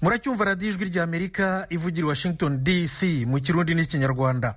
muracyumva radiyo ijwi rya amerika ivugira i washington dc mu kirundi n'ikinyarwanda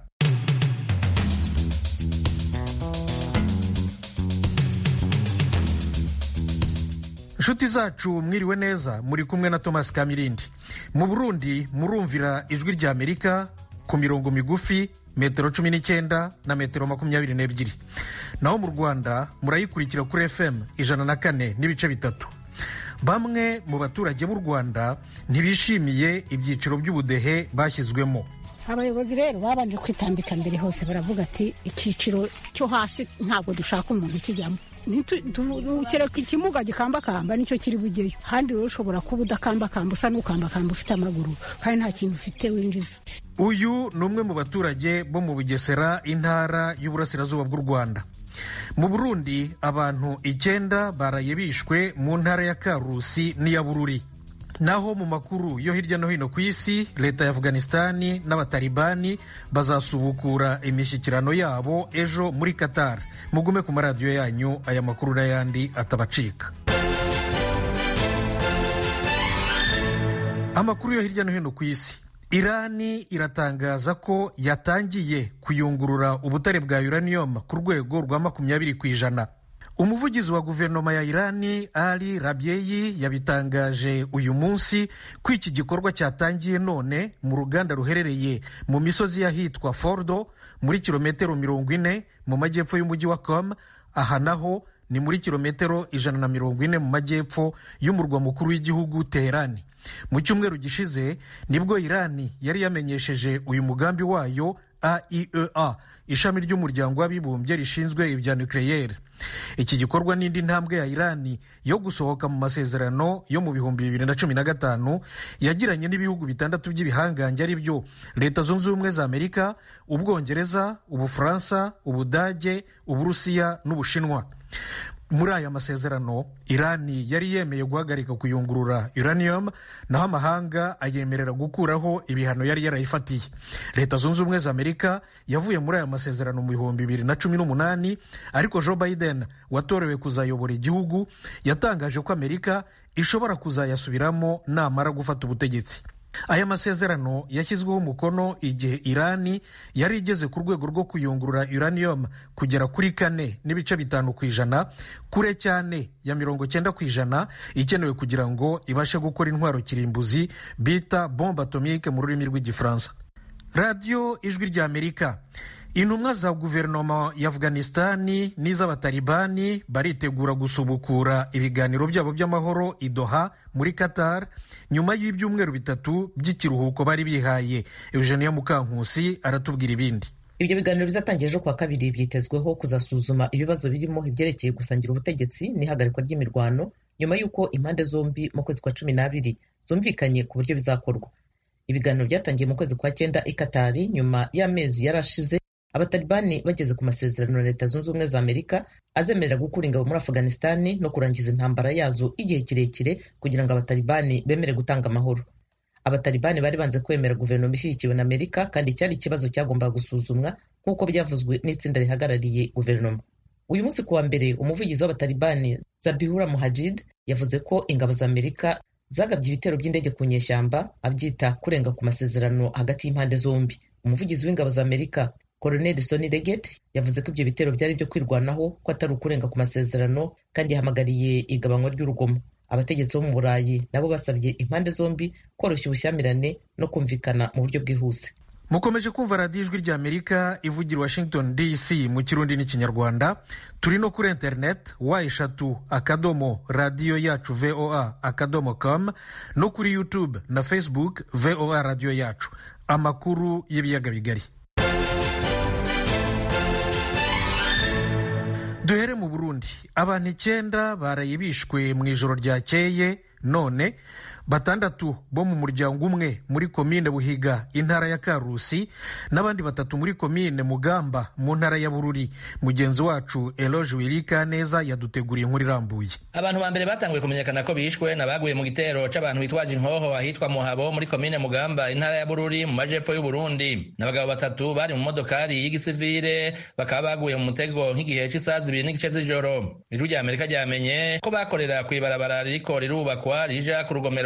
inshuti zacu mwiriwe neza muri kumwe na thomas kamirindi mu burundi murumvira ijwi rya amerika ku mirongo migufi metero cumi n'icyenda na metero makumyabiri n'ebyiri naho mu rwanda murayikurikira kuri fm ijana na kane n'ibice bitatu bamwe mu baturage b'u rwanda ntibishimiye ibyiciro by'ubudehe bashyizwemo abayobozi rero babanje kwitambika mbere hose baravuga ati icyiciro cyo hasi ntabwo dushaka umuntu ukijyamo kereka ikimuga gikambakamba nicyo kiri bugeyo handi rero ushobora kuba udakambakamba usa n'ukambakamba ufite amaguru kandi nta kintu ufite winjiza uyu ni umwe mu baturage bo mu bugesera intara y'uburasirazuba bw'u rwanda mu burundi abantu icyenda baraye bishwe mu ntara ya karusi n'iya bururi naho mu makuru yo hirya no hino ku isi leta ya afghanistani n'abatalibani bazasubukura imishyikirano yabo ejo muri qatar mugume ku maradiyo yanyu aya makuru n'ayandi atabacika amakuru yo hirya no hino ku isi irani iratangaza ko yatangiye kuyungurura ubutare bwa uranium ku rwego rwa makumyabiri ku ijana umuvugizi wa guverinoma ya irani ali rabyeyi yabitangaje uyu munsi ko iki gikorwa cyatangiye none mu ruganda ruherereye mu misozi y'ahitwa fordo muri kilometero mirongo ine mu majyepfo y'umujyi wa com aha naho ni muri kilometero ijana na mirongo ine mu majyepfo y'umurwa mukuru w'igihugu teherani mu cyumweru gishize nibwo irani yari yamenyesheje uyu mugambi wayo aiea ishami ry'umuryango w'abibumbye rishinzwe ibya nucleaire iki gikorwa n'indi ntambwe ya irani yo gusohoka mu masezerano yo mu bihumbi bibiri na cumi na gatanu yagiranye n'ibihugu bitandatu by'ibihangange ari byo leta zunze ubumwe za amerika ubwongereza ubufaransa ubudage uburusiya n'ubushinwa muri aya masezerano irani yari yemeye guhagarika kuyungurura uranium naho amahanga ayemerera gukuraho ibihano yari yarayifatiye leta zunze ubumwe za amerika yavuye muri aya masezerano mu bihumbi bibiri na cumi n'umunani ariko joe biden watorewe kuzayobora igihugu yatangaje ko amerika ishobora kuzayasubiramo namara gufata ubutegetsi aya masezerano yashyizweho umukono igihe irani yari igeze ku rwego rwo kuyungurura uranium kugera kuri kane n'ibice bitanu ku ijana kure cyane ya mirongo cyenda ku ijana ikenewe kugira ngo ibashe gukora intwaro kirimbuzi bita bombe atomike mu rurimi rw'igifaransa radiyo ijwi rya amerika intumwa za guverinoma ya afghanistani n'iz'abatalibani baritegura gusubukura ibiganiro byabo by'amahoro i doha muri qatar nyuma y'ibyumweru bitatu by'ikiruhuko bari bihaye eugenia mukankusi aratubwira ibindi ibyo biganiro bizatangira ejo kuwa kabiri byitezweho kuzasuzuma ibibazo birimo ibyerekeye gusangira ubutegetsi n'ihagarikwa ry'imirwano nyuma y'uko impande zombi mu kwezi kwa cumi n'abiri zumvikanye ku buryo bizakorwa ibiganiro byatangiye mu kwezi kwa cyenda i katari nyuma y'amezi yarashize abatalibani bageze ku masezerano na leta zunze ubumwe za amerika azemerera gukura ingabo muri afghanistani no kurangiza intambara yazo igihe kirekire kugira ngo abatalibani bemere gutanga amahoro abatalibani bari banze kwemera guverinoma ishyigikiwe na amerika kandi cyari ikibazo cyagombaga gusuzumwa nk'uko byavuzwe n'itsinda rihagarariye guverinoma uyu munsi kuwa mbere umuvugizi w'abatalibani zabihura muhajid yavuze ko ingabo za amerika zagabye ibitero by'indege ku nyeshyamba abyita kurenga ku masezerano hagati y'impande zombi umuvugizi w'ingabo za amerika Colonel Sony Leggett yavuze ko ibyo bitero byari byo kwirwanaho ko atari ukurenga ku masezerano kandi yahamagariye igabanywa ry'urugomo abategetsi bo mu burayi nabo basabye impande zombi koroshya ubushyamirane no kumvikana mu buryo bwihuse mukomeje kumva radiyo ijwi rya amerika ivugira washington dc mu kirundi n'ikinyarwanda turi no kuri interineti wa eshatu akadomo radiyo yacu voa akadomo com no kuri youtube na facebook voa radiyo yacu amakuru y'ibiyaga bigari duhere mu burundi abantu icyenda baraye bishwe mu ijoro ryakeye none batandatu bo mu muryango umwe muri komine buhiga intara ya karusi n'abandi batatu muri komine mugamba mu ntara ya bururi mugenzi wacu eloge wirika neza yaduteguriye inkuru irambuye abantu ba mbere batanguye kumenyekana ko bishwe n'abaguye mu gitero c'abantu bitwaje inkoho ahitwa muhabo muri komine mugamba intara ya bururi mu majepfo y'uburundi n'abagabo batatu bari mu modokari y'igisivire bakaba baguye mu mutego nk'igihe c'isaha zibiri n'igice z'ijoro ijwi rya amerika ryamenye ko bakorera kw'ibarabara ririko rirubakwa rija ku rugomero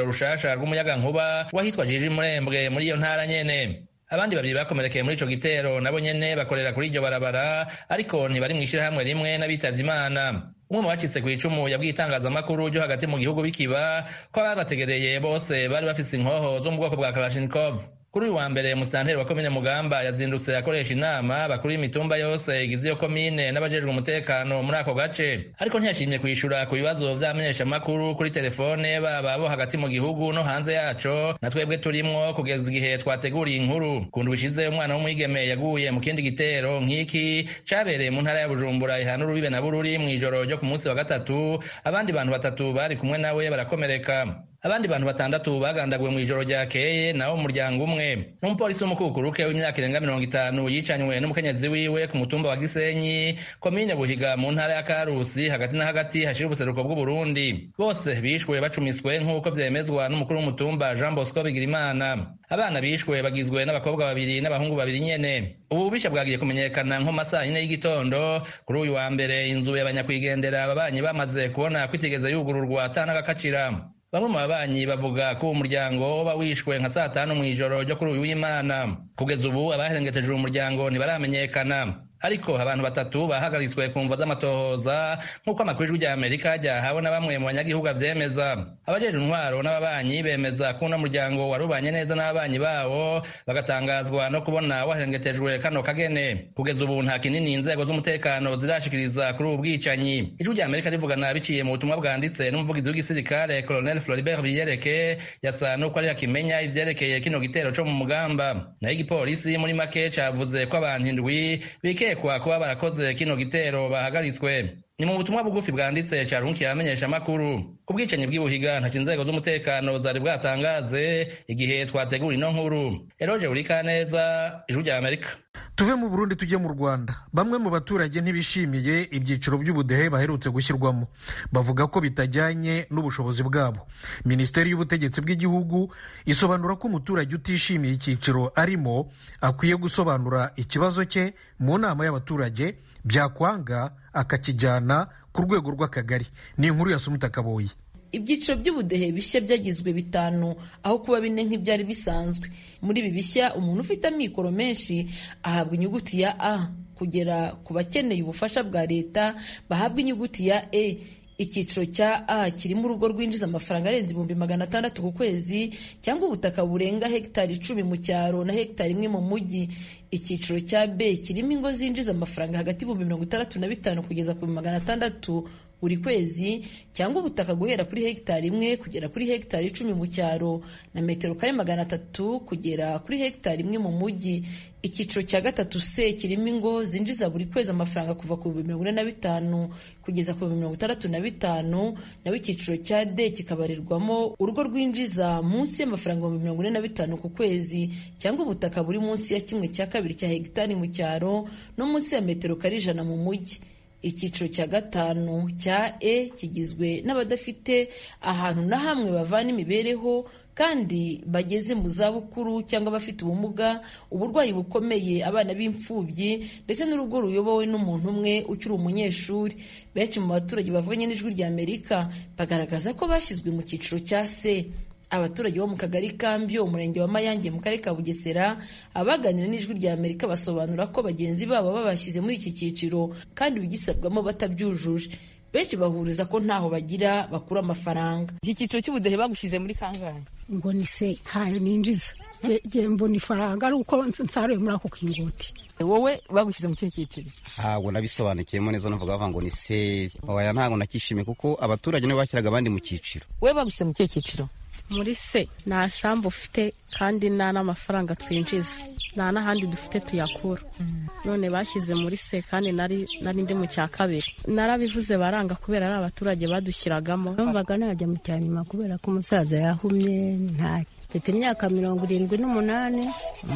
urugomero rushasha rw'umuyagankuba wahitwa jiji murembwe muri iyo ntara nyene abandi babiri bakomerekeye muri ico gitero nabo nyene bakorera kuri iryo barabara ariko ntibari mw'ishirahamwe rimwe n'abitavye imana umwe mu bacitse ku icumu yabwiye itangazamakuru ryo hagati mu gihugu bikiba ko ababategereye bose bari bafise inkoho zo mu bwoko bwa kalashnikov kuri uyu wa mbere musitanteri wa komine mugamba yazindutse akoresha inama bakuru y'imitumba yose igize iyo komine n'abajejwe umutekano muri ako gace ariko ntiyashimye kwishura ku bibazo vy'amenyeshamakuru kuri telefone baba bo hagati mu gihugu no hanze yaco na twebwe turimwo kugeza igihe twateguriye inkuru kundu bishize umwana w'umwigeme yaguye mu kindi gitero nk'iki cabereye mu ntara ya bujumbura ihana urubibe na bururi mw'ijoro ryo ku munsi wa gatatu abandi bantu batatu bari kumwe nawe barakomereka abandi bantu batandatu bagandaguwe mu ijoro ryakeye nawo umuryango umwe n'umupolisi w'umukukuruke w'imyaka irenga mirongo itanu yicanywe n'umukenyezi wiwe ku mutumba wa gisenyi komine buhiga mu ntara ya karusi hagati na hagati hashira ubuseruko bw'uburundi bose bishwe bacumiswe nk'uko vyemezwa n'umukuru w'umutumba jean bosco bigirimana abana bishwe bagizwe n'abakobwa babiri n'abahungu babiri nyene ubu bubisha bwagiye kumenyekana nko masaa yine y'igitondo kuri uyu wa mbere inzu y'abanyakwigendera ababanyi bamaze kubona kwitigeze yugururwa atanagakacira bamwe mu babanyi bavuga ko uwo muryango uba wishwe nka saa tanu mw'ijoro ryo kuri uyu w'imana kugeza ubu abaherengeteje uwo muryango ntibaramenyekana ariko abantu batatu bahagaritswe ku mvo z'amatohoza nk'uko amakuru y'ijwi rya amerika ryahawe na bamwe mu banyagihugu avyemeza abajeje intwaro n'ababanyi bemeza ko uno muryango warubanye neza n'ababanyi bawo bagatangazwa no kubona waherengetejwe kano kagene kugeza ubu nta kinini inzego z'umutekano zirashikiriza kuri ubu bwicanyi ijwi rya amerika rivugana biciye mu butumwa bwanditse n'umuvugizi w'igisirikare colonel floribert biyereke yasa n'uko ari akimenya ivyerekeye kino gitero co mu mugamba naho igipolisi muri make cavuze ko abantu indwi bikekwa kuba barakoze kino gitero bahagaritswe ni mu butumwa bugufi bwanditse carunkiye abamenyesha amakuru ku bwicanyi bw'ibuhiga ntaco inzego z'umutekano zari bwatangaze igihe twategura ino nkuru eroje urikaneza ijwi rya amerika tuve mu burundi tujye mu rwanda bamwe mu baturage ntibishimiye ibyiciro by'ubudehe baherutse gushyirwamo bavuga ko bitajyanye n'ubushobozi bwabo minisiteri y'ubutegetsi bw'igihugu isobanura ko umuturage utishimiye icyiciro arimo akwiye gusobanura ikibazo cye mu nama y'abaturage byakwanga akakijyana ku rwego rw'akagari ni inkuru ya sumuta kaboyi ibyiciro by'ubudehe bishya byagizwe bitanu aho kuba bine nk'ibyari bisanzwe muri ibi bishya umuntu ufite amikoro menshi ahabwa inyuguti ya a kugera ku bakeneye ubufasha bwa leta bahabwa inyuguti ya e icyiciro cya a kirimo urugo rwinjiza amafaranga arenze ibihumbi magana atandatu ku kwezi cyangwa ubutaka burenga hegitari icumi mu cyaro na hegitari imwe mu mujyi icyiciro cya b kirimo ingo zinjiza amafaranga hagati y'ibihumbi mirongo itandatu na bitanu kugeza ku magana atandatu buri kwezi cyangwa ubutaka guhera kuri hegitari imwe kugera kuri hegitari icumi mu cyaro na metero kare magana atatu kugera kuri hegitari imwe mu mujyi icyiciro cya gatatu c kirimo ingo zinjiza buri kwezi amafaranga kuva ku bihumbi mirongo ine na bitanu kugeza ku bihumbi mirongo itandatu na bitanu naho icyiciro cya d kikabarirwamo urugo rwinjiza munsi y'amafaranga ibihumbi mirongo ine na bitanu ku kwezi cyangwa ubutaka buri munsi ya kimwe cya kabiri cya hegitari mu cyaro no munsi ya metero kare ijana mu mujyi icyiciro cya gatanu cya e kigizwe n'abadafite ahantu na hamwe bavana imibereho kandi bageze mu zabukuru cyangwa abafite ubumuga uburwayi bukomeye abana b'imfubyi ndetse n'urugo ruyobowe n'umuntu umwe ukiri umunyeshuri benshi mu baturage bavuganye n'ijwi rya amerika bagaragaza ko bashyizwe mu cyiciro cya se abaturage bo mu kagari kambyo umurenge wa mayange mu karere ka bugesera abaganira n'ijwi rya amerika basobanura ko bagenzi babo babashyize muri iki cyiciro kandi bigisabwamo batabyujuje benshi bahuriza ko ntaho bagira bakura amafaranga iki cyiciro cy'ubudehe bagushyize muri kangahe ngo ni se ntayo ninjiza nge mbona ifaranga ari uko nsaruye muri ako kinguti wowe bagushyize mu kihe cyiciro ntabwo nabisobanukiyemo neza navuga bavuga ngo ni se oya ntabwo nakishimiye kuko abaturage nibo bashyiraga abandi mu cyiciro wowe bagushyize mu kihe cyiciro muri se nta sambu ufite kandi nta n'amafaranga twinjiza nta n'ahandi dufite tuyakura none bashyize muri se kandi nari ndi mu cya kabiri narabivuze baranga kubera ari abaturage badushyiragamo numvaga najya mu cya nyuma kubera ko umusaza yahumye nta mfite imyaka mirongo irindwi n'umunani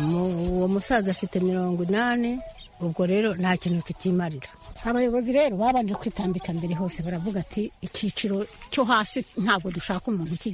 uwo musaza afite mirongo inani ubwo rero nta kintu tukimarira abayobozi rero babanje kwitambika mbere hose baravuga ati icyiciro cyo hasi ntabwo dushaka umuntu ukijyamo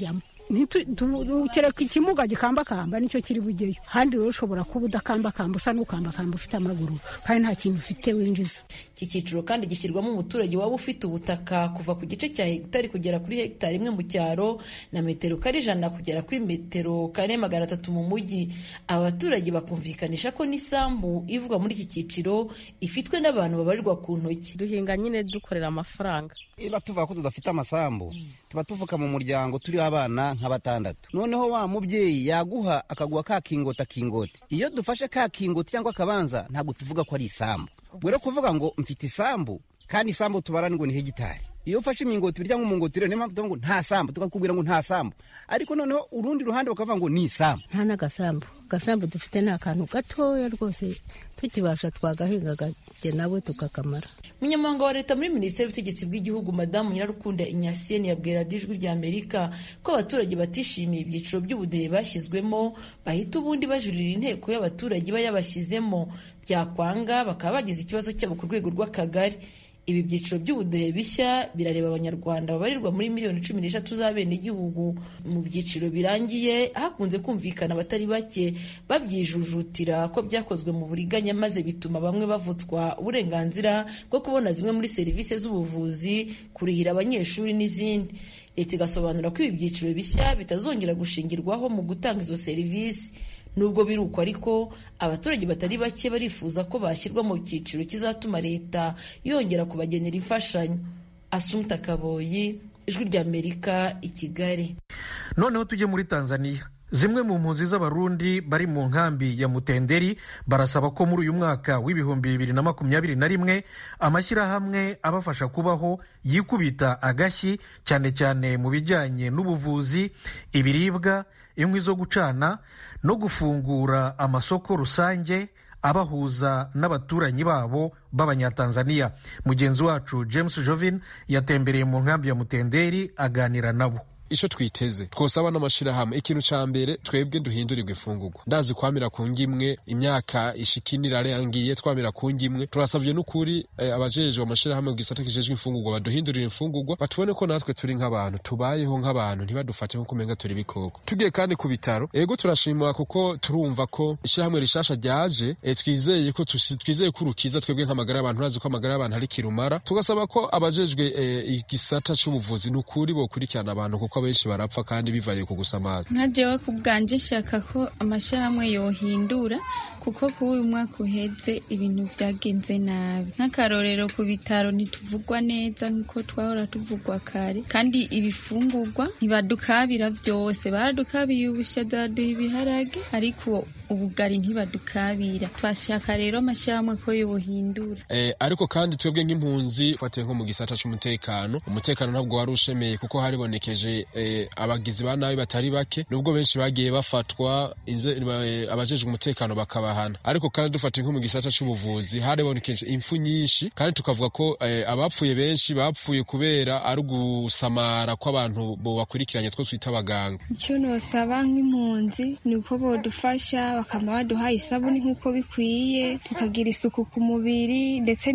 kereka ikimuga gikambakamba nicyo kiri bugeyo handi rero ushobora kuba udakambakamba usa n'ukambakamba ufite amaguru kandi nta kintu ufite winjiza iki cyiciro kandi gishyirwamo umuturage waba ufite ubutaka kuva ku gice cya hegitari kugera kuri hegitari imwe mu cyaro na metero kare ijana kugera kuri metero kare magana atatu mu mujyi aba baturage bakumvikanisha ko n'isambu ivugwa muri iki cyiciro ifitwe n'abantu babarirwa ku ntoki duhinga nyine dukorera amafaranga niba tuvuga ko tudafite amasambu tuba tuvuka mu muryango turi abana nka batandatu noneho wa mubyeyi yaguha akaguha ka kingoti akingoti iyo dufashe ka kingoti cyangwa akabanza ntabwo tuvuga ko ari isambu ubwo rero kuvuga ngo mfite isambu kandi isambu tubara ngo ni hegitari iyo ufashe imingoti birya nk'umungoti rero niyo mpamvu tuvuga ngo nta sambu tukakubwira ngo nta sambu ariko noneho urundi ruhande bakavuga ngo ni isambu nta n'agasambu agasambu dufite ni akantu gatoya rwose tukibasha twagahinga gake nawe tukakamara umunyamabanga wa leta muri minisiteri y'ubutegetsi bw'igihugu madamu nyirarukunda inyasiyeni yabwira ijwi rya amerika ko abaturage batishimiye ibyiciro by'ubudehe bashyizwemo bahita ubundi bajurira inteko y'abaturage iba yabashyizemo byakwanga bakaba bagize ikibazo cyabo ku rwego rw'akagari ibi byiciro by'ubudehe bishya birareba abanyarwanda babarirwa muri miliyoni cumi n'eshatu z'abenegihugu mu byiciro birangiye hakunze kumvikana abatari bake babyijujutira ko byakozwe mu buriganya maze bituma bamwe bavutswa uburenganzira bwo kubona zimwe muri serivisi z'ubuvuzi kurihira abanyeshuri n'izindi leta igasobanura ko ibi byiciro bishya bitazongera gushingirwaho mu gutanga izo serivisi nubwo biri uko ariko abaturage batari bake barifuza ko bashyirwa mu cyiciro kizatuma leta yongera kubagenera imfashanyo asumta kaboyi ijwi ry'amerika i kigali noneho tujye muri tanzania zimwe mu mpunzi z'abarundi bari mu nkambi ya mutenderi barasaba ko muri uyu mwaka w'ibihumbi bibiri na makumyabiri na rimwe amashyirahamwe abafasha kubaho yikubita agashyi cyane cyane mu bijyanye n'ubuvuzi ibiribwa inkwi zo gucana no gufungura amasoko rusange abahuza n'abaturanyi babo b'abanyatanzaniya mugenzi wacu james jovin yatembereye mu nkambi ya mutenderi aganira nabo ico twiteze twosaba n'amashirahamwe ikintu ca mbere twebwe duhindurirwa imfungurwa ndazi kwamira ku ngimwe imyaka ishikini irarangiye twamira ku ngimwe turasavye n'ukuri eh, abajejwe amashirahamwe ku gisata kijejwe imfungurwa baduhindurira imfungurwa batubone ko natwe turi nk'abantu tubayeho nk'abantu ntibadufate nk'uko umenga turi ibikoko tugiye kandi ku bitaro ego turashimwa kuko turumva ko ishirahamwe rishasha ryaje eh, twizeye ko twizeye ko urukiza twebwe nk'amagara y'abantu urazi ko amagara y'abantu ari kirumara tugasaba ko abajejwe eh, igisata c'ubuvuzi n'ukuri bokurikirana abantu kuko benshi barapfa kandi bivaye ku gusamaza nka jewe ku bwanje nshaka ko amashyirahamwe yohindura kuko kuri uyu mwaka uheze ibintu byagenze nabi nk'akarorero ku bitaro ntituvugwa neza nk'uko twahora tuvugwa kare kandi ibifungurwa ntibadukabira byose baradukabiye ubushaza baduha ibiharage ariko ubugari ntibadukabira twashaka rero amashyirahamwe ko yohindura eh, ariko kandi twebwe nk'impunzi ufatiye nko mu gisata c'umutekano umutekano ntabwo wari ushemeye kuko haribonekeje eh, abagizi ba nabi batari bake nubwo benshi bagiye bafatwa eh, abajejwe umutekano bakabahana ariko kandi dufatiye nko mu gisata c'ubuvuzi haribonekeje impfu nyinshi kandi tukavuga ko eh, abapfuye benshi bapfuye kubera ari ugusamara kw'abantu bo bakurikiranye two twita abaganga icyo nosaba nk'impunzi ni uko bodufasha bakaba baduha isabuni nk'uko bikwiye tukagira isuku ku mubiri ndetse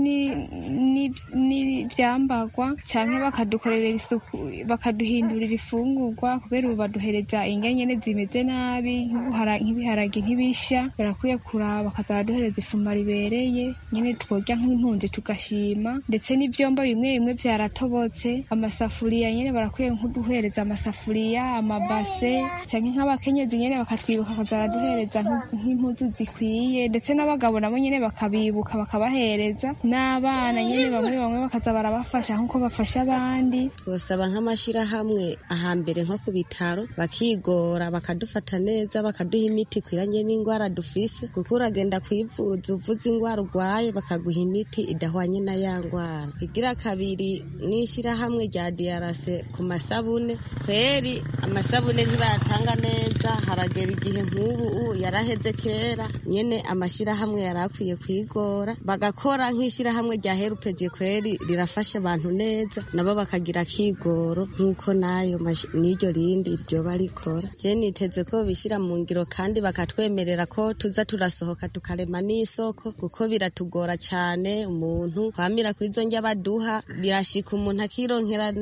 n'ibyambagwa cyangwa bakadukorera isuku bakaduhindurira ifungurwa kubera ubu baduhereza indya nyine zimeze nabi nk'ibiharage ntibishya barakwiye kuraba bakaza baraduhereza ifuma ribereye nyine tworya nk'impunzi tugashima ndetse n'ibyombo bimwe bimwe byaratobotse amasafuriya nyine barakwiye nk'uduhereza amasafuriya amabase cyangwa nk'abakenyezi nyine bakatwibuka bakaza baraduhereza nk'impuzu zikwiye ndetse n'abagabo nabo nyine bakabibuka bakabahereza n'abana nyine bamwe bamwe bakaza barabafasha nk'uko bafasha abandi twosaba nk'amashyirahamwe ahambere nko ku bitaro bakigora bakadufata neza bakaduha imiti ikwiranye n'indwara dufise kuko uragenda kwivuza uvuze indwara urwaye bakaguha imiti idahwanye na ya ndwara igira kabiri n'ishyirahamwe rya diyarase ku masabune kweri amasabune ntibayatanga neza haragera igihe nk'ubu yaraheze kera nyene amashyirahamwe yari akwiye kwigora bagakora nk'ishyirahamwe rya herupeje kweri rirafasha abantu neza nabo bakagira kigoro nk'uko nayo n'iryo rindi ryoba rikora je niteze ko bishyira mu ngiro kandi bakatwemerera ko tuza turasohoka tukarema n'isoko kuko biratugora cyane umuntu kwamira ku izo njya baduha birashika umuntu akironkera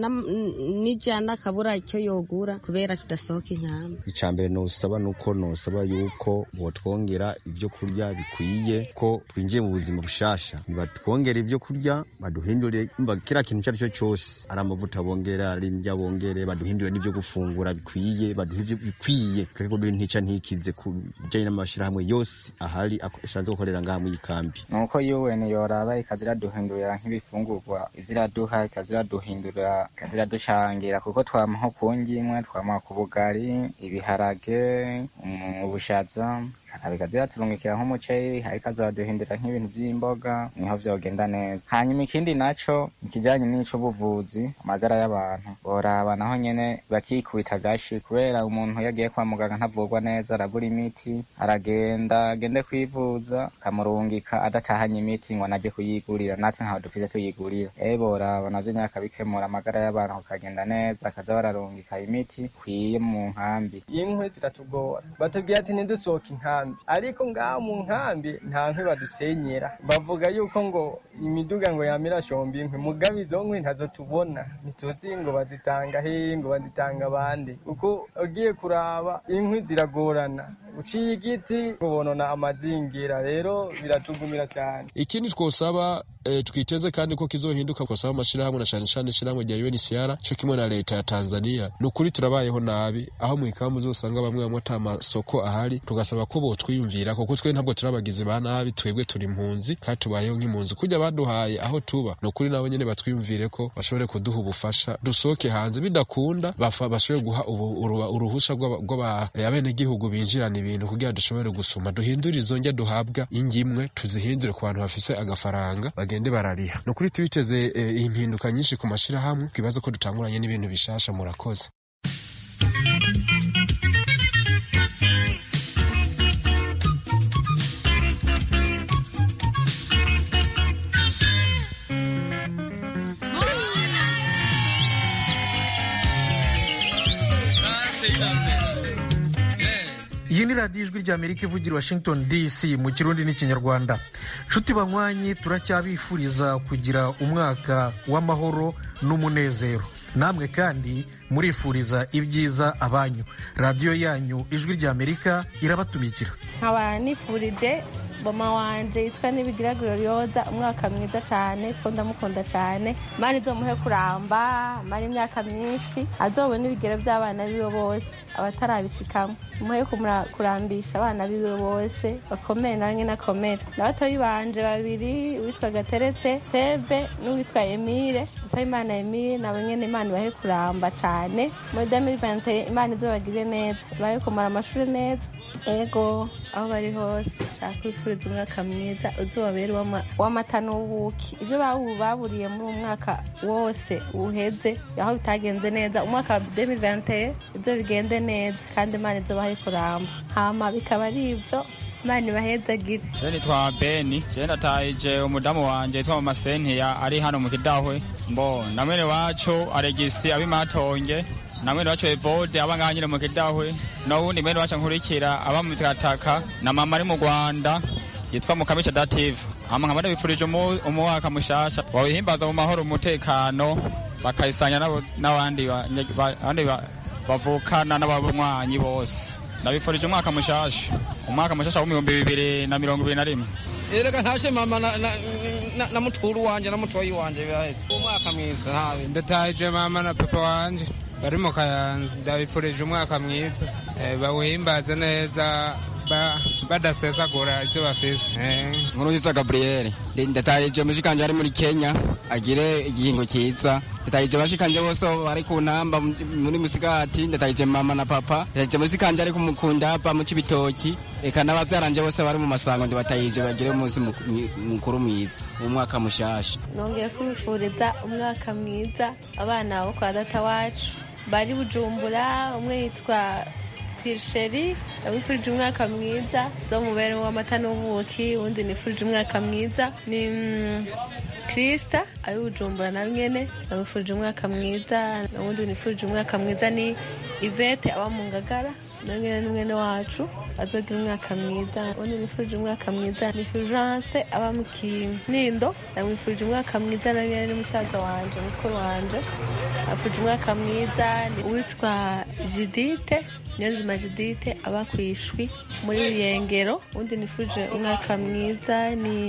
n'ijana akabura icyo yogura kubera tudasohoka inkamba icya mbere nosaba nuko nosaba yuko botwongera ibyo kurya bikwiye ko twinjiye mu buzima bushasha nibatwongera ibyo kurya baduhindure kiriya kintu icyo ari cyo cyose ari amavuta bongera ari indya bongere baduhindure n'ibyo gufungura bikwiye baduhe ibyo bikwiye tureke kuduha intica ntikize ku bijyanye n'amashyirahamwe yose ahari ashatse gukorera ngaha muri iyi kambi nuko UN yoraba ikaza iraduhindurira nk'ibifungurwa iziraduha ikaza iraduhindurira ikaza iraducangira kuko twamaho ku ngimwe twamaho ku bugari ibiharage ubushaza bikaza iraturungikira nk'umuceri ariko azaduhindura nk'ibintu by'imboga niho vyogenda neza hanyuma ikindi naco ikijanye n'ic'ubuvuzi amagara y'abantu boraba naho nyene bakikubita agashi kubera umuntu yagiye kwa muganga ntavurwa neza arabura imiti aragenda agende kwivuza akamurungika adatahanye imiti ngo anaje kuyigurira natwe ntaho dufise tuyigurira ewe boraba navyo nyene akabikemura amagara y'abantu kakagenda neza akaza bararungika imiti ikwiye mu nkambi inkwi ziratugora batubwira ati ntidusohoke inkambi ariko ngaho mu nkambi nta nkwi badusenyera bavuga yuko ngo imiduga ngo yamira shomba inkwi mugabe izo nkwi ntazo tubona ntituzi ngo bazitanga hehe ngo bazitanga abandi kuko ugiye kuraba inkwi ziragorana uciye igiti ubonona amazingira rero biratugumira cyane ikindi twosaba e, twiteze kandi ko kizohinduka twosaba amashirahamwe na cane cane ishirahamwe rya UNHCR co kimwe na leta ya Tanzania ni ukuri turabayeho nabi aho mu ikambu uzosanga bamwe bamwe ata masoko ahari tugasaba ko botwiyumvira kuko twe ntabwo turabagizi ba nabi twebwe turi impunzi kandi tubayeho nk'impunzi kurya baduhaye aho tuba ni ukuri nabo nyene batwiyumvire ko bashobore kuduha ubufasha dusohoke hanze bidakunda bashobore guha uruhusha rw'abenegihugu binjirana ibintu kugira dushobore gusuma duhindure izo njya duhabwa ingimwe tuzihindure ku bantu bafise agafaranga bagende barariha ni ukuri tubiteze impinduka nyinshi ku mashirahamwe twibaze ko dutanguranye n'ibintu bishasha murakoze iyi ni radiyo ijwi ry'amerika ivugira washington dc mu kirundi n'ikinyarwanda nshuti banywanyi turacyabifuriza kugira umwaka w'amahoro n'umunezero namwe kandi murifuriza ibyiza abanyu radiyo yanyu ijwi ry'amerika irabatumikira nkaba nifurije boma wanje yitwa n'ibigira glorioza umwaka mwiza cyane ko ndamukunda cyane mani izomuhe kuramba mara imyaka myinshi azobona ibigero by'abana biwe bose abatarabishikamo muhe kurambisha abana biwe bose bakomere nawe nyine akomere n'abatoyi banje babiri uwitwa gateretse seve n'uwitwa emile imana emile nabo nyine imana ibahe kuramba cyane muri demiri vante imana izobagire neza ibahe kumara amashuri neza ego aho bari hose kwifuriza umwaka mwiza uzobabere w'amata n'ubuki ibyo baburiye muri uwo mwaka wose uheze aho bitagenze neza umwaka wa demiri vante ibyo bigende neza kandi imana izobahe kuramba hama bikaba ari ibyo imana ibahezagire je nitwa beni je natahije umudamu wanje yitwa mama sentiya ari hano mu kidahwe mbo na mwene wacu aregisi abimatonge na mwene wacu evode aba ngaha nyine mu kidahwe n'uwundi mwene wacu nkurikira aba mu mikataka na mama ari mu rwanda yitwa mukamica dative hama nkaba ndabifurije umwaka mushasha wawihimbaza mu mahoro umutekano bakayisanya n'abandi bavukana n'abanywanyi bose ndabifurije umwaka mushasha umwaka mushasha w'ibihumbi bibiri na mirongo ibiri na rimwe erega ntashe mama na, na, na, na mutwuru wanje na mutoyi wanje biraheze umwaka mwiza ntawe ndataje mama na papa wanje bari mu kayanza ndabifurije umwaka mwiza bawuhimbaze neza badasesagura icyo bafise nkurunziza gaburiyeri ndatahije mushikanje ari muri kenya agire igihingo cyiza ndatahije bashikanje bose bari ku ntamba muri musigati ndatahije mama na papa ndatahije mushikanje ari kumukundapa mu cibitoki eka n'abavyaranje bose bari mu masango ndibatahije bagire umunsi mukuru mwiza umwaka mushasha nongeye kubifuriza umwaka mwiza abana bo kwa data wacu bari bujumbura umwe yitwa pirisheri ndabifurije umwaka mwiza zo mubere w'amata n'ubuki uwundi nifurije umwaka mwiza ni kirisita ari bujumbura na nyene ndamwifurije umwaka mwiza uwundi nifurije umwaka mwiza ni ivete aba mu ngagara na nyene ni mwene wacu azogira umwaka mwiza uwundi nifurije umwaka mwiza ni fulgence aba mu kinindo ndamwifurije umwaka mwiza na nyene ni musaza wanje mukuru wanje afurije umwaka mwiza ni uwitwa judite niyonzima judite aba ku ishwi muri ruyengero uwundi nifurije umwaka mwiza ni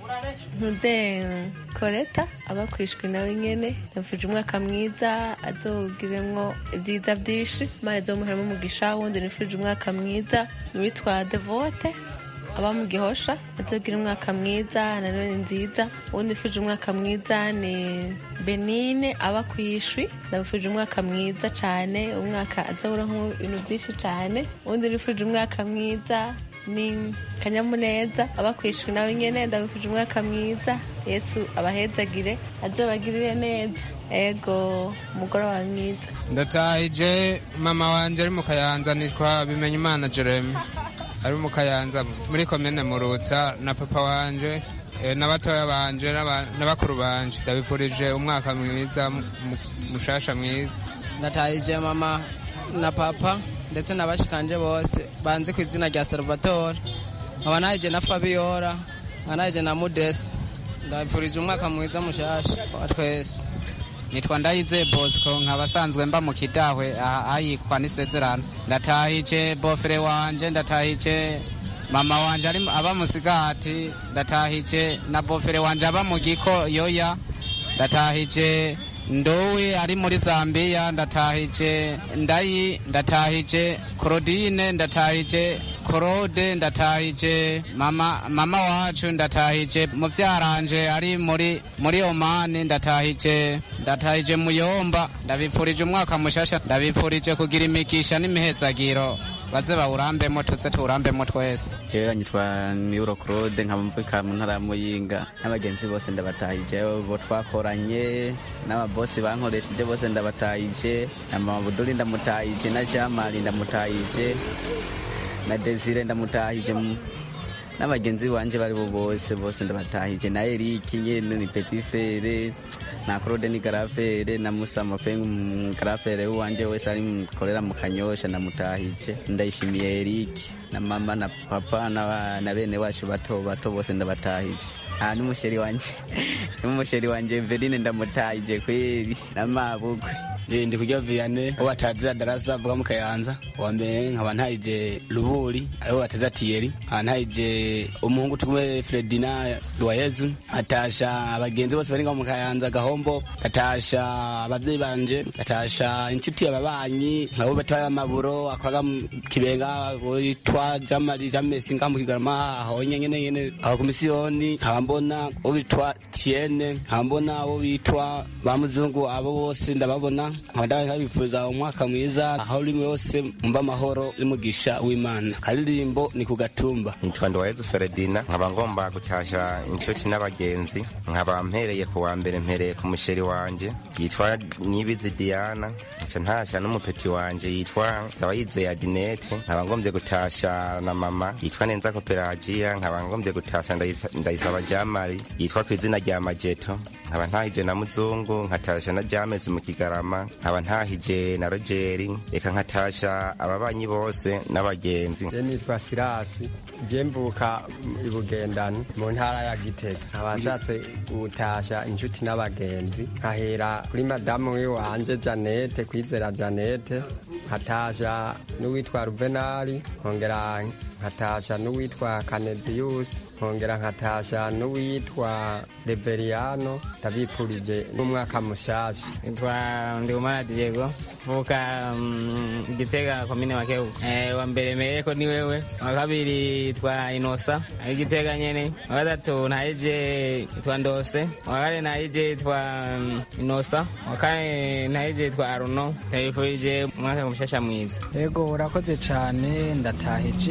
ntude koreta aba ku ishwi nawe nyene ndamufurije umwaka mwiza azogiremwo ibyiza byinshi imana izomuheramo umugisha wundi nifurije umwaka mwiza ni uwitwa devote aba mu gihosha azogira umwaka mwiza na none nziza uwundi nifurije umwaka mwiza ni benine aba ku ishwi ndamufurije umwaka mwiza cyane umwaka azawuramwo ibintu byinshi cyane uwundi nifurije umwaka mwiza ni kanyamuneza aba ku ishwi nawe nyene ndabifuje umwaka mwiza yesu abahezagire azobagirire neza ego umugoroba mwiza ndatahije mama wanje ari mu kayanza nitwa bimenya imana jeremy ari mu kayanza muri komine muruta na papa wanje eh, n'abatoya banje n'aba- n'abakuru banje ndabifurije umwaka mwiza mu- mu- mushasha mwiza ndatahije mama na papa ndetse n'abashikanje bose banzi ku izina rya salvatore nkaba nahije na fabiola nkaba nahije na mudesi ndabifurije umwaka mwiza mushasha wa twese nitwa ndayize bosco nkaba asanzwe mba mu kidahwe aha- ahayikwa n'isezerano ndatahije bofere wanje ndatahije mama wanje ari aba musigati ndatahije na bofere wanje aba mu giko yoya ndatahije ndowe ari muri zambiya ndatahije ndayi ndatahije korodine ndatahije korode ndatahije mama mama wacu ndatahije muvyaranje ari muri muri omani ndatahije ndatahije muyomba ndabipfurije umwaka mushasha ndabipfurije kugira imigisha n'imihezagiro baze bawurambemo tuze tuwurambemo twese jewe nyitwa miuro claude nkaba mvuka mu ntara ya muyinga n'abagenzi bose ndabatahije bo twakoranye n'ababosi bankoresheje bose ndabatahije na mama buduri ndamutahije na jamali ndamutahije na desire ndamutahije m- n'abagenzi banje bari bo bose bose ndabatahije na eriki nyene ni petit frere na claude ni garafere na musa mapengu mm, garafere wanje wese ari korera mu kanyosha ndamutahije ndayishimiye eriki na mama na papa na, na bene wacu bato bato bose ndabatahije ah n'umusheri wanje n'umusheri wanje Verine ndamutahije kweli na mabukwe Eh, ndi kurya viane uwo batazira darasa avuga mu kayanza uwa mbere nkaba ntahije ruburi ariwo bataza tiyeri nkaba ntahije umuhungu tumwe fredina duwayezu atasha abagenzi bose bari ngaho mu kayanza gahombo atasha abavyeyi banje atasha inshuti ababanyi nkabo batoya amaburo akoraga mu kibenga witwa jamali jamesi ngaho mu kigarama aho nyene nyene aho ku misiyoni nkaba mbona uwo bitwa tiene nkaba mbona abo bitwa ba muzungu abo bose ndababona nkaba ndabifuriza umwaka mwiza aho uri wose mumva amahoro n'umugisha w'imana karirimbo ni ku gatumba nitwa Nduwayezu Feredina nkaba ngomba gutasha inshuti n'abagenzi nkaba mpereye ku wa mbere mpereye ku musheri wanje yitwa Nibizi Diana nca ntasha n'umupeti wanje yitwa Zawayize Adinete nkaba ngombye gutasha na mama yitwa Nenza Koperagia nkaba ngombye gutasha Ndayisa- Ndayisaba Jamali yitwa ku izina rya Majeto nkaba ntahije na Muzungu nkatasha na James mu Kigarama nkaba ntahije na Rogeri reka nkatasha ababanyi bose n'abagenzi je nitwa sirasi je mvuka i bugendani mu ntara ya gitega nkaba nshatse gutasha inshuti n'abagenzi nkahera kuri madamu wiwanje janete kwizera janete nkatasha n'uwitwa ruvenali nkongera nkatasha n'uwitwa kaneziyusi nkongera nkatasha n'uwitwa reveriyano ndabipfurije n'umwaka mushasha nitwa ndikumana diego mvuka mm, gitega komine makeu eh, wa mbere mereko ni wewe wa kabiri twa inosa ari gitega nyene wa gatatu nahije twa ndose wa kane nahije twa mm, inosa wa kane nahije twa aruno ndabifurije umwaka mushasha mwiza yego urakoze cyane ndatahije ababyeyi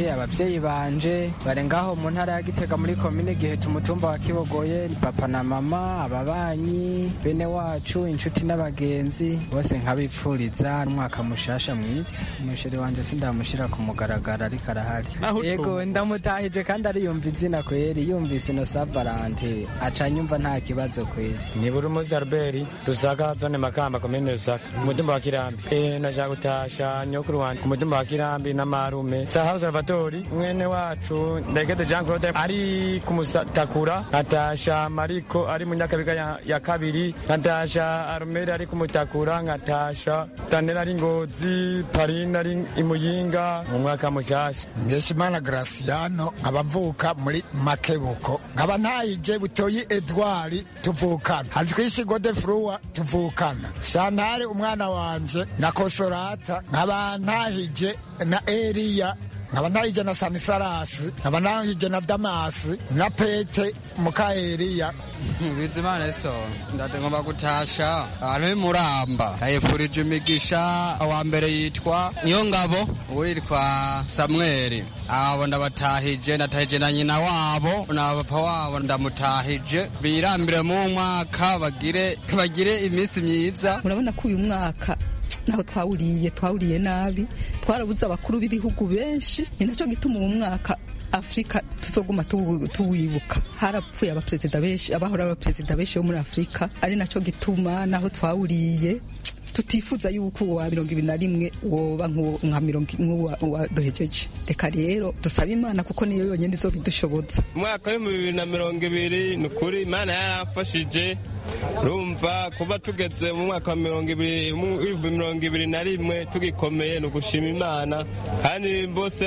ababyeyi banje bari ngaho mu ntara ya gitega muri komine gihe umutumba wa kibogoye ni papa na mama ababanyi bene wacu inshuti n'abagenzi bose nkabipfuriza n'umwaka mushasha mwiza umusheri wanje sindamushira ku mugaragaro ariko arahari yego ndamutahije kandi ariyumva izina kweri yumvise ino savarante aca nyumva nta kibazo kweri ni burumuzi albert rusaka zone makamba komine rusaka umutumba wa kirambi e, naja gutasha nyokuru wanje ku mutumba wa kirambi n'amarume sahabu salvatori mwene wacu ndegede jean claude ari kumutakura nkatasha mariko ari mu nyakabiga ya, ya kabiri nkatasha arumeri ari kumutakura nkatasha tanera ari ngozi parina ari imuyinga mu mwaka mushasha ngesimana graciano nkaba mvuka muri makebuko nkaba ntayije butoyi edward tuvukana hazwishi gode fruwa tuvukana shantare umwana wanje na kosorata nkaba ntahije na eliya nkaba ntahije na sanisalasi nkaba ntahije na damasi na pete muka eliya bizimana esito ndagomba gutasha ahantu h'imuramba yayifurije imigisha wa mbere yitwa niyo ngabo uwitwa samweli abo ndabatahije ndatahije na nyina wabo na papa wabo ndamutahije birambire mu mwaka bagire bagire iminsi myiza urabona ko uyu mwaka naho twawuriye twawuriye nabi twarabuze abakuru b'ibihugu benshi ni nacyo gituma uwo mwaka afurika tutoguma tuwibuka harapfuye abaperezida benshi abahora abaperezida benshi bo muri afurika ari nacyo gituma naho twawuriye tutifuza yuko uwa mirongo ibiri na rimwe woba nka mirongo nk'uwa duhejeje reka rero dusabe imana kuko niyo yonyine izo bidushoboza umwaka w'ibihumbi bibiri na mirongo ibiri ni ukuri imana yaramfashije rumva kuba tugeze mu mwaka wa mirongo ibiri mirongo ibiri na rimwe tugikomeye ni ugushima imana kandi bose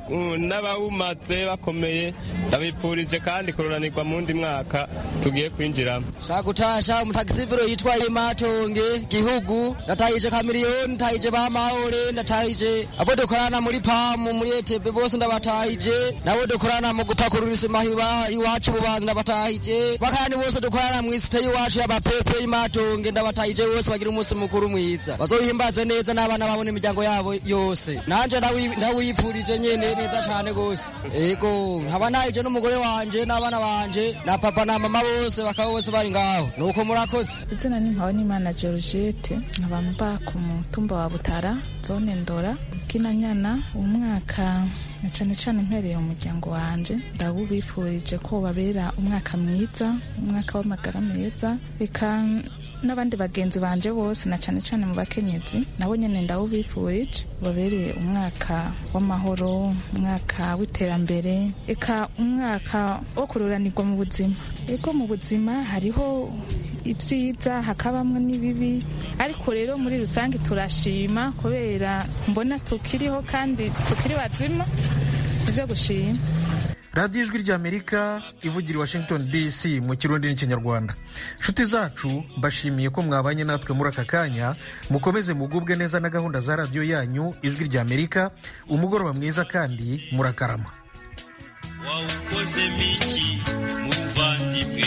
n'abawumatse bakomeye ndabipfurije kandi kururanirwa mu wundi mwaka tugiye kwinjiramo shaka gutasha umutagisiviro yitwa imatonge gihugu ndatahije kamiriyoni ndatahije ba mahore ndatahije abo dukorana muri pamu muri etebe bose ndabatahije nabo dukorana mu gupakurura isima iwacu bubanza ndabatahije bakandi bose dukorana mu isite y'iwacu y'abapepe y'imatonge ndabatahije bose bagira umunsi mukuru mwiza bazohimbaze neza n'abana babona imiryango yabo yose nanje ndawipfurije nyene neza cane gose ego nkaba nahije n'umugore wanje n'abana banje na papa na mama bose bakaba bose bari ngaho nuko murakoze izina ni mpabonimana georgette nkaba mba ku mutumba wa butara zone ndora bw'inanyana umwaka na cyane cyane mpereye umuryango wanje ndawubifurije ko babera umwaka mwiza umwaka w'amagara meza reka n'abandi bagenzi banje bose na cyane cyane mu bakenyezi nabo nyine ndawubifurije babereye umwaka w'amahoro umwaka w'iterambere reka umwaka wo kururanirwa mu buzima ego mu buzima hariho ibyiza hakabamo n'ibibi ariko rero muri rusange turashima kubera mbona tukiriho kandi tukiri bazima ibyo gushima radiyo ijwi ry'amerika ivugira i washington dc mu kirundi n'ikinyarwanda nshuti zacu mbashimiye ko mwabanye natwe muri aka kanya mukomeze mugubwe neza na gahunda za radiyo yanyu ijwi ry'amerika umugoroba mwiza kandi murakarama wawukozemo iki muvandimwe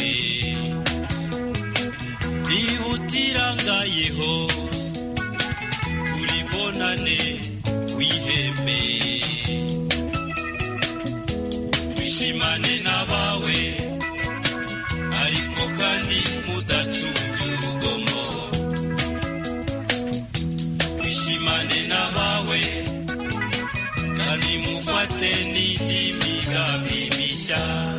nihutirangayeho uribonane wiheme wishimane n'abawe ariko kandi mudacunge urugomo wishimane n'abawe kandi mufate n'indi migambi mishya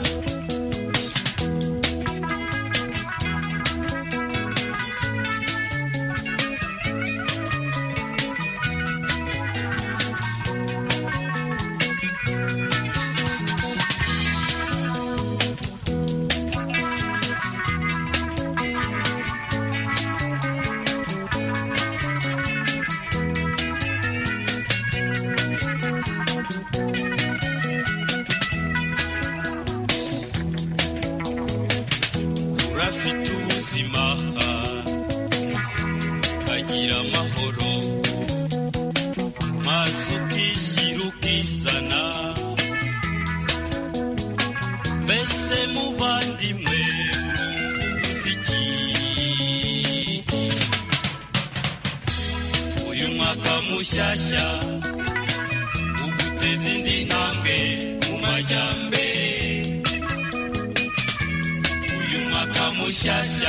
urafite ubuzima ukagira amahoro maze ukishyira ukizana mbese muvandimwe uzi iki uyu mwaka mushyashya uguteza indi ntambwe mushyashya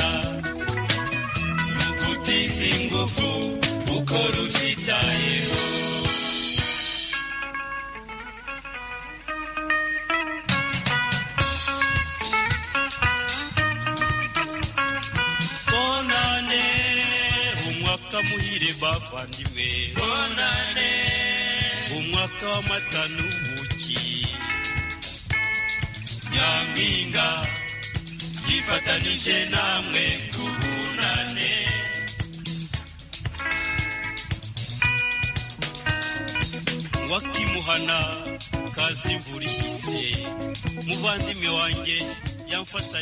nukutiza ingufu ukora ubyitayeho bonane umwaka muhire bavandimwe bonane umwaka w'amata n'ubuki nyampinga yifatanije namwe kubunane wakimuhana kazi imvura ihise muvandimwe wanjye yamfasha